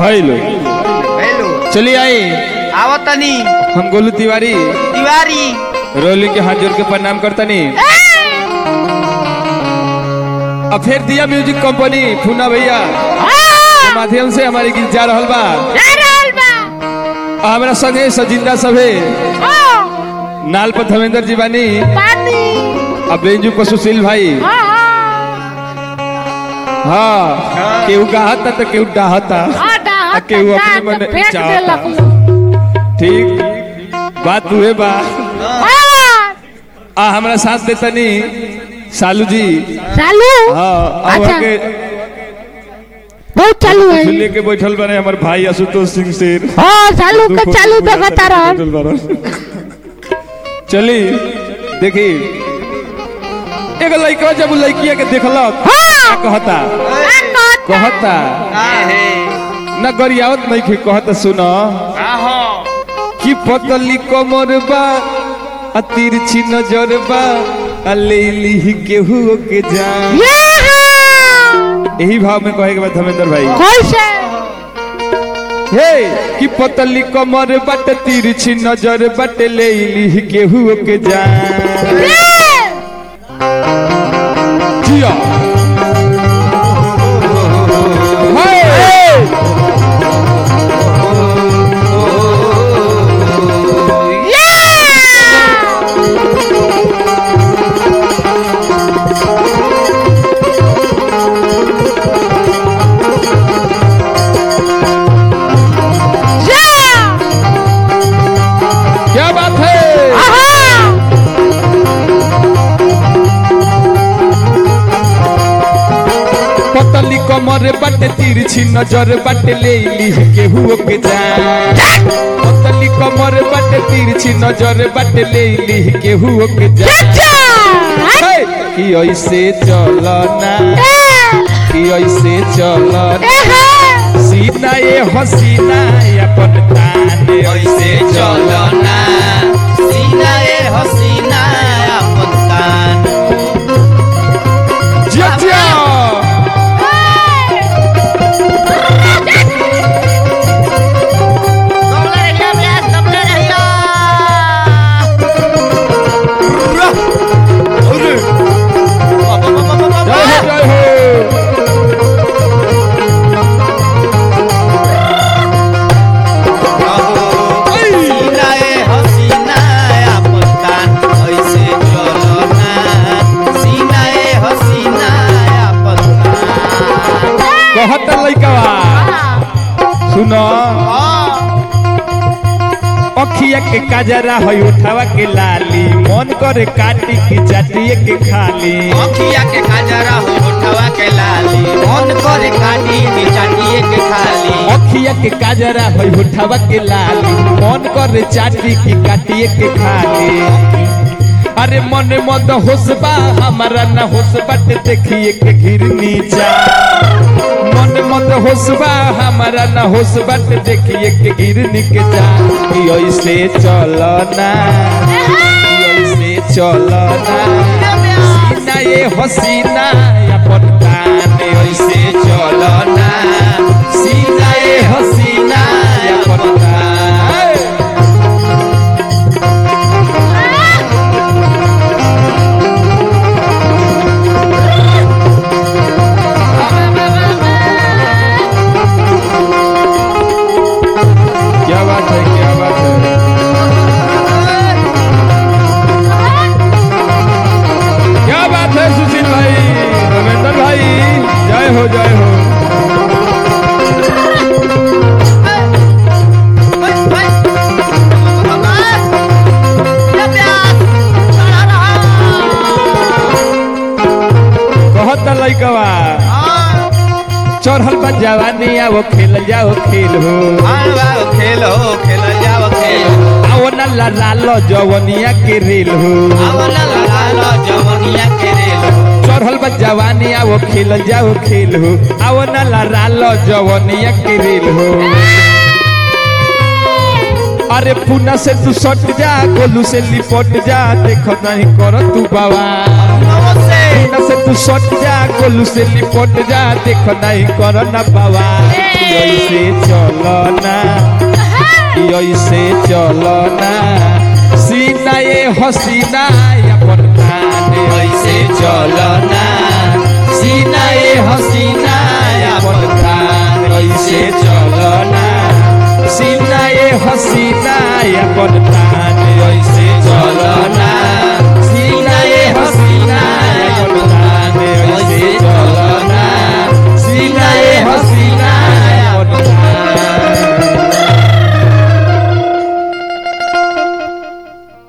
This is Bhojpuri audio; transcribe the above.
हेलो हेलो चलिए आई आवत तनी हम गोलू तिवारी तिवारी रोली के हाथ जोड़ के प्रणाम करतनी अब फिर दिया म्यूजिक कंपनी फूना भैया के माध्यम से हमारे गीत जा रहल बा आ हमरा संगे सजिंदा सभे नाल पर धर्मेंद्र जी बानी अब बेंजू पर सुशील भाई हाँ केहू गाहता तो केहू डाहता आ केहू अपने मन चाहता ठीक बात हुए बा आ हमरा साथ देतनी सालू जी चालू हाँ अब अच्छा। के बहुत चालू है लेके बैठल बने हमर भाई आशुतोष सिंह शेर हाँ चालू दू के फोटो चालू पूरा देखता करके रह बैठल बारन। चली देखी एगो लड़का जब उ लड़किया के देखलक हाँ का कहता कहता हे न गरियावत नहीं के कहता सुनो आहो कि पतली कमर बा आ तिरछी नजर बा आ लेली केहू के जान ये हाँ यही भाव में कहे के बाद धर्मेंद्र भाई कैसे हे कि पतली कमर बट तिरछी नजर बट लेली केहू के जान जिया हे! क्या बात है पतली कमर बट तिरछी नजर बट लेली केहू के जान पतली कमर बट तिरछी नजर बट लेली केहू के जान हे! कि ऐसे चलना कि ऐसे चलना सीना ये हसीना अपन तान ऐसे चलना सीना ए हसीना अपन कान जिया जिया कबले रहिया ब्यास कबले रहिया अरे बाबा बाबा जय हो बाबा जय हो सीना ए हसीना अपन कान ऐसे चलना सीना ए हसीना अपन कान कहत लइकवा सुनो अखिया के काजरा है उठावा के लाली मन करे काटी की चाटिए के खाली अखिया के काजरा हो होठवा के लाली मन करे काटी के चाटिए के खाली अखिया के काजरा है उठावा के लाली मन करे चाटी की काटिए के खाली अरे मन मद होसबा हमारा न होस बट देखिए के घिर नीचा मन मत होसबा हमारा न होस बट देखिए के गिर निक जा कि ऐसे चलना कि ऐसे चलना सीना ये हसीना अपन तान ऐसे चलना सीना ये हसीना अपन तान क्या बात है क्या बात है क्या बात है सुशील भाई रविंदर भाई जय हो जय हो कहत लइकवा चढ़ल बा जवानी आओ खेल जाओ खेल हो खेलो खेल जाओ खेलो आओ न ला लालो जवनिया के रेल हो आवला लालो जवनिया के रेलो चढ़ल बा जवानी आओ खेल जाओ खेल हो आओ न ला लालो जवनिया के रेल हो अरे पुना से तू सट जा गोलू से लिपट जा देख नहीं कर तू बाबा नमस्ते पुना से तू तू सट जा गोलू से लिपट जा देख नहीं कर ना बाबा ऐसे चलो ना ऐसे चलो ना सीना ये हसीना अपन तान ऐसे चलो ना सीना ये हसीना अपन तान ऐसे चलो ना सीना ये हसीना अपन तान